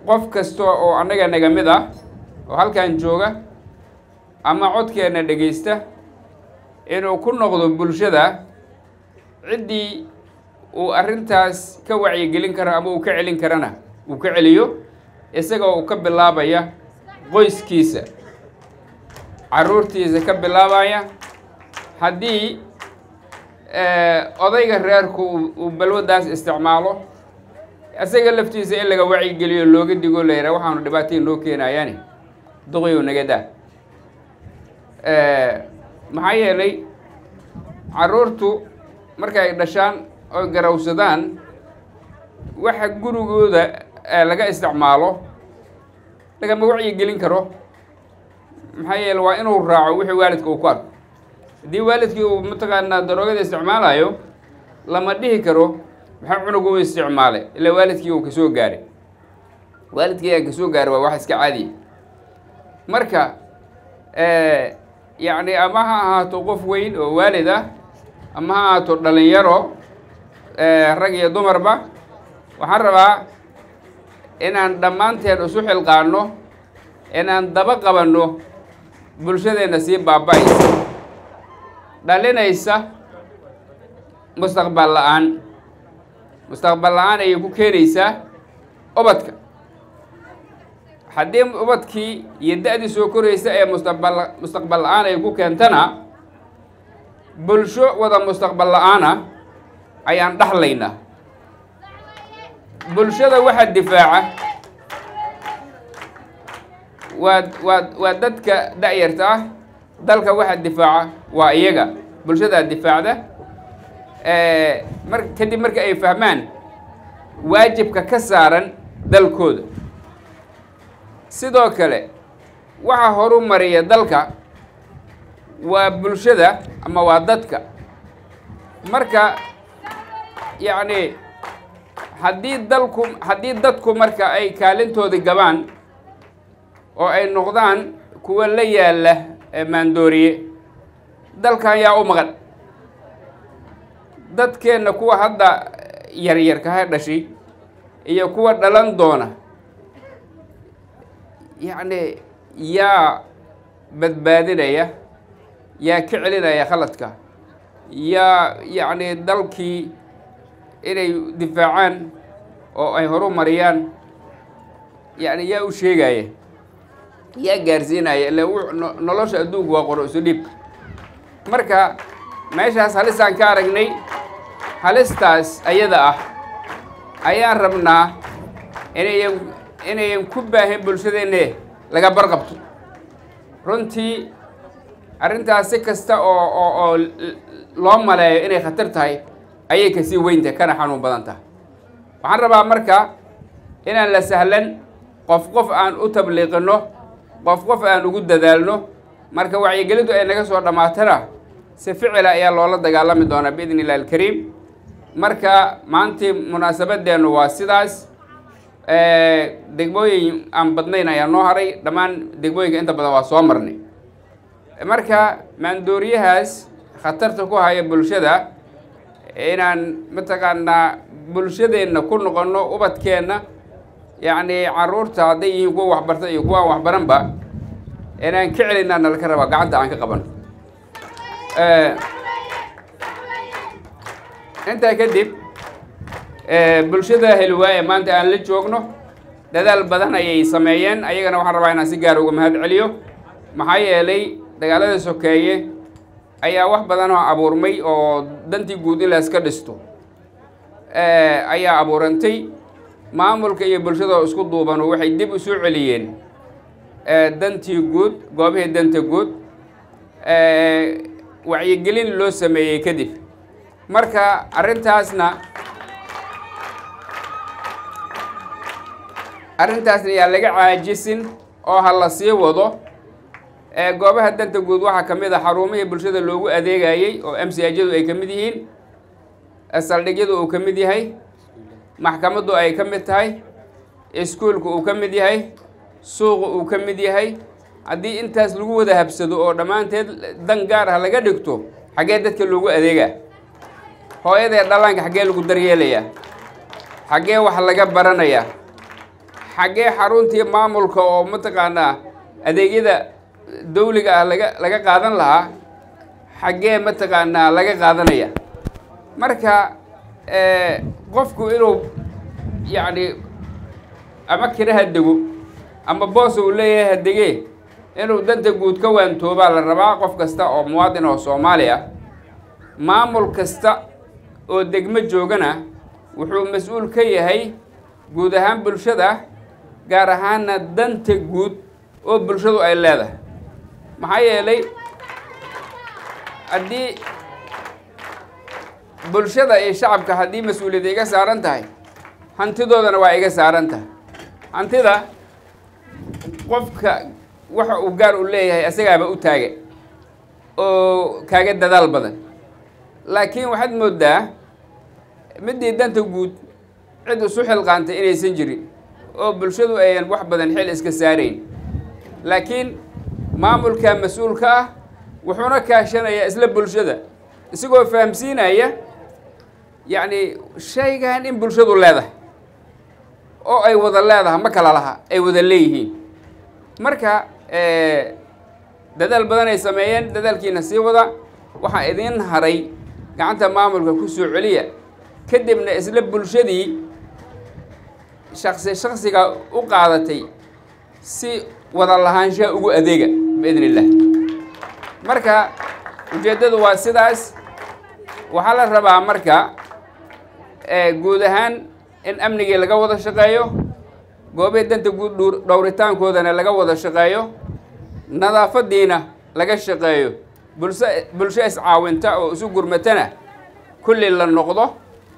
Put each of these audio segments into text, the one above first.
qof kasta oo annaga naga mid ah oo halkan jooga ama codkeenna dhegaysta inuu ku noqdo bulshada ciddii uu arrintaas ka wacyigelin karo ama uu ka celin karana uu ka celiyo isagoo uu ka bilaabaya qoyskiisa carruurtiisa ka bilaabaya haddii odayga reerku uu balwaddaas isticmaalo isaga laftiisa in laga wacyigeliyo looga digo la yidhaha waxaanu dhibaatay noo keenayaani duqiyow naga daa maxaa yeelay carruurtu markay dhashaan oy garawsadaan waxa gurigooda laga isticmaalo lagama wacyigelin karo maxaa yeele waa inuu raaco wixii waalidka uu ku arko haddii waalidkii uu mataqaanaa daroogada isticmaalayo lama dhihi karo maxaa cunugu u isticmaalay ilaa waalidkii uu kasoo gaaray waalidkii aan kasoo gaaray waa wax iska caadiya marka yacni ama ha ahaato qof weyn oo waalid ah ama ha ahaato dhalinyaro rag iyo dumarba waxaan rabaa inaan dhammaanteen isu xilqaano inaan daba qabanno bulshadeenna sii baaba-aysa dhalinaysa mustaqbal la-aan mustaqbal la-aan ayay ku keenaysaa ubadka haddii ubadkii iyo da-dii soo koraysa ee mustaqbal mustaqbal la-aan ay ku keentana bulsho wada mustaqbal la-aana ayaan dhaxlaynaa bulshada waxa difaaca waa waa waa dadka da-yarta ah dalka waxa difaaca waa iyaga bulshadaa difaacda mar kadib marka ay fahmaan waajibka ka saaran dalkooda sidoo kale waxa horu mariya dalka waa bulshada ama waa dadka marka yacni haddii dalku haddii dadku marka ay kaalintoodii gabaan oo ay noqdaan kuwa la yaalla maandooriye dalkan yaa u maqan dadkeenna kuwa hadda yaryarkaha dhashay iyo kuwa dhalan doona yacni yaa badbaadinaya yaa ka celinaya khaladka yaa yacni dalkii inay difaacaan oo ay horu mariyaan yacni yaa u sheegaya yaa gaarsiinaya ila nolosha adduunku waa qoro isu dhiib marka meeshaas halisaan ka aragnay halistaas ayada ah ayaan rabnaa inayan inayan ku baahin bulshadeenne laga barqabto runtii arrintaas si kasta oo oo oo loo maleeyo inay khatar tahay ayay kasii weyntahay kana xanuun badan tahay waxaan rabaa marka inaan la sahlan qof qof aan u tabliiqino qof qof aan ugu dadaalno marka wacyigelintu ay naga soo dhammaatana si ficila ayaa loola dagaalami doonaa biidn illahi alkariim marka maantii munaasabadeennu waa sidaas degmooyin aan badnayn ayaa noo haray dhammaan degmooyinka inta badan waa soo marnay marka maandooriyahaas khatarta ku haya bulshada inaan mataqaanaa bulshadeenna ku noqonno ubadkeenna yacni caruurta hadday yihiin kuwa waxbarta iyo kuwaan waxbaranba inaan ka celinaa nalaka rabaa gacanta aan ka qabano intaa kadib bulshada helwaaye maanta aan la joogno dadaal badan ayay sameeyeen ayagana waxaan rabaa inaan si gaar uga mahad celiyo maxaa yeelay dagaalada sokeeye ayaa wax badan oo abuurmay oo dantii guud in la iska dhisto ayaa abuurantay maamulka iyo bulshada isku duubanu waxay dib u soo celiyeen dantii guud goobihii danta guud wacyigelin loo sameeyey kadib marka arrintaasna arrintaasna yaa laga caajisin oo ha la sii wado goobaha danta guud waxaa ka mid a xarumihii bulshada loogu adeegayey oo m c ajadu ay ka mid yihiin saldhigyadu uu ka mid yahay maxkamaddu ay ka mid tahay iskuulku uu ka mid yahay suuqu uu ka mid yahay haddii intaas lagu wada habsado oo dhammaanteed dan gaar ah laga dhigto xaggee dadka loogu adeegaa hooyadee dhallaanka xaggee lagu daryeelayaa xaggee wax laga baranayaa xaggee xaruntii maamulka oo mataqaanaa adeegyada dawliga ah laga laga qaadan lahaa xaggee mataqaanaa laga qaadanaya marka qofku inuu yacni ama kiraha dego ama boos uu leeyahay hadegee inuu danta guud ka waantoobaa la rabaa qof kasta oo muwaadin oo soomaali ah maamul kasta oo degmo joogana wuxuu mas-uul ka yahay guud ahaan bulshada gaar ahaana danta guud oo bulshadu ay leedahay maxaa yeelay haddii bulshada iyo shacabka haddii mas-uuliyadda iga saaran tahay hantidoodana waa iga saaran tahay hantida qofka waxa uu gaar u leeyahay asagaaba u taaga oo kaaga dadaal badan laakiin waxaad moodaa midii danta guud cid isu xilqaantay inaysan jirin oo bulshadu ayan wax badan xil iska saarayn laakiin maamulka mas-uulka ah wuxuuna kaashanayaa isla bulshada isagoo fahamsiinaya yacni shaygan in bulshadu leedahay oo ay wada leedahay ma kala laha ay wada leeyihiin marka dadaal badan ay sameeyeen dadaalkiina sii wada waxaa idiin haray gacanta maamulka ku soo celiya kadibna isla bulshadii shaksi shaksiga u qaadatay si wada lahaanshaha ugu adeega biidn illah marka ujeeddadu waa sidaas waxaa la rabaa marka guud ahaan in amnigii laga wada shaqeeyo goobihii danta guud dhowritaankoodana laga wada shaqeeyo nadaafadiina laga shaqeeyo bulsho bulsho iscaawinta oo isu gurmatana kulli la noqdo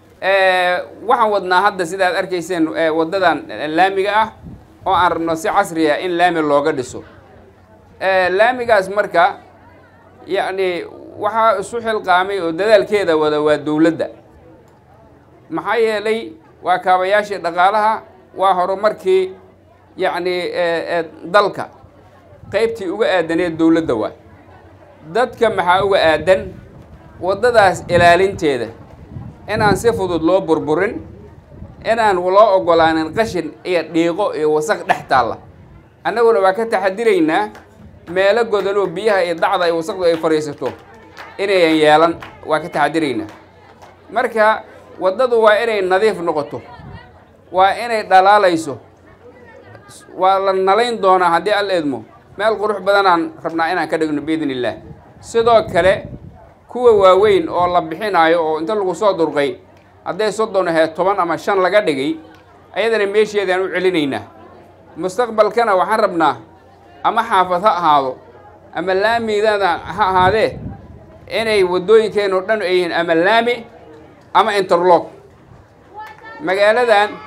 waxaan wadnaa hadda sidaad arkayseen waddadan laamiga ah oo aan rabno si casri ah in laami looga dhiso laamigaas marka yacni waxaa isu xilqaamay oo dadaalkeeda wada waa dowladda maxaa yeelay waa kaabayaashii dhaqaalaha waa horumarkii yacni dalka qaybtii uga aadaneed dowladda waay dadka maxaa uga aadan waddadaas ilaalinteeda inaan si fudud loo burburin inaan loo oggolaanin qashin iyo dhiiqo iyo wasaq dhex taalla annaguna waa ka taxadiraynaa meelo godan oo biyaha iyo dacda iyo wasaqdu ay fadhiisato inayan yeelan waa ka taxadiraynaa marka waddadu waa inay nadiif noqoto waa inay dhalaalayso waa la nalayn doonaa haddii al eedmo meel qurux badanaan rabnaa inaan ka dhigno biidn illaah sidoo kale kuwa waaweyn oo la bixinaayo oo inta lagu soo durqay hadday soddon ahayd toban ama shan laga dhigay ayadana meesheedaan u celinaynaa mustaqbalkana waxaan rabnaa ama xaafad ha ahaado ama laamigdada ha ahaadee inay waddooyinkeenoo dhan ay yihiin ama laami ama interlog magaaladan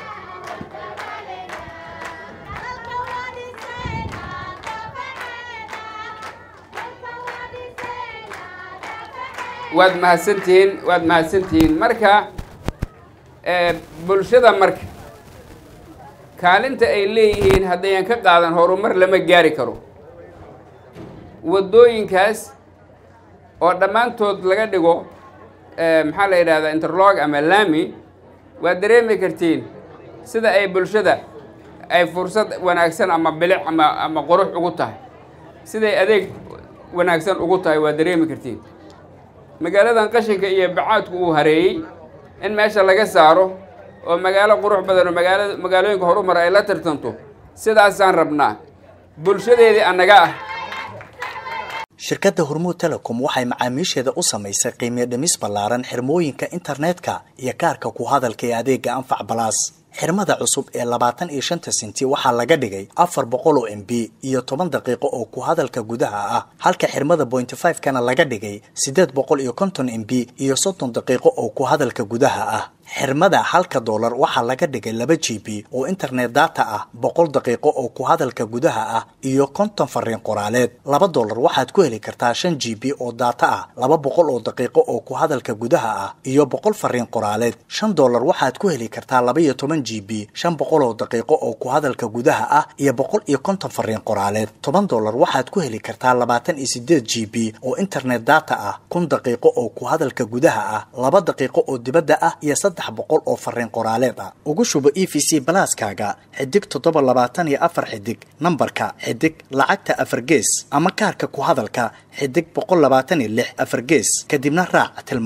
waad mahadsantihiin waad mahadsantihiin marka bulshada marka kaalinta ay leeyihiin haddayan ka qaadan horumar lama gaari karo waddooyinkaas oo dhammaantood laga dhigo maxaa la yidhahdaa interlog ama laami waad dareemi kartiin sida ay bulshada ay fursad wanaagsan ama bilic ama ama qurux ugu tahay siday adeeg wanaagsan ugu tahay waad dareemi kartiin magaaladan qashinka iyo bacaadku uu hareeyey in meesha laga saaro oo magaalo qurux badan oo magaala magaalooyinka horumar ay la tartanto sidaasaan rabnaa bulshadeedii annaga ah shirkadda hormuud telecom waxay macaamiisheeda u samaysay qiimiyo dhimis ballaaran xirmooyinka internetka iyo kaarka ku hadalka ee adeega anfac balaas xirmada cusub ee labaatan iyo shanta senti waxaa laga dhigay afar boqol oo m b iyo toban daqiiqo oo ku hadalka gudaha ah halka xirmada pointy five kana laga dhigay siddeed boqol iyo konton m b iyo soddon daqiiqo oo ku hadalka gudaha ah xirmada halka doolar waxaa laga dhigay laba g b oo internet data ah boqol daqiiqo oo ku hadalka gudaha ah iyo konton fariin qoraaleed laba doolar waxaad ku heli kartaa shan g b oo data ah laba boqol oo daqiiqo oo ku hadalka gudaha ah iyo boqol fariin qoraaleed shan doolar waxaad ku heli kartaa laba iyo toban g b shan boqol oo daqiiqo oo ku hadalka gudaha ah iyo boqol iyo konton fariin qoraaleed toban doolar waxaad ku heli kartaa labaatan iyo sideed g b oo internet data ah kun daqiiqo oo ku hadalka gudaha ah laba daqiiqo oo dibadda ah iyo saddex boqol oo fariin qoraaleed ah ugu shubo e v c balaaskaaga xidig toddoba labaatan iyo afar xidig nambarka xidig lacagta afar gees ama kaarka ku hadalka xidig boqol labaatan iyo lix afar gees kadibna raac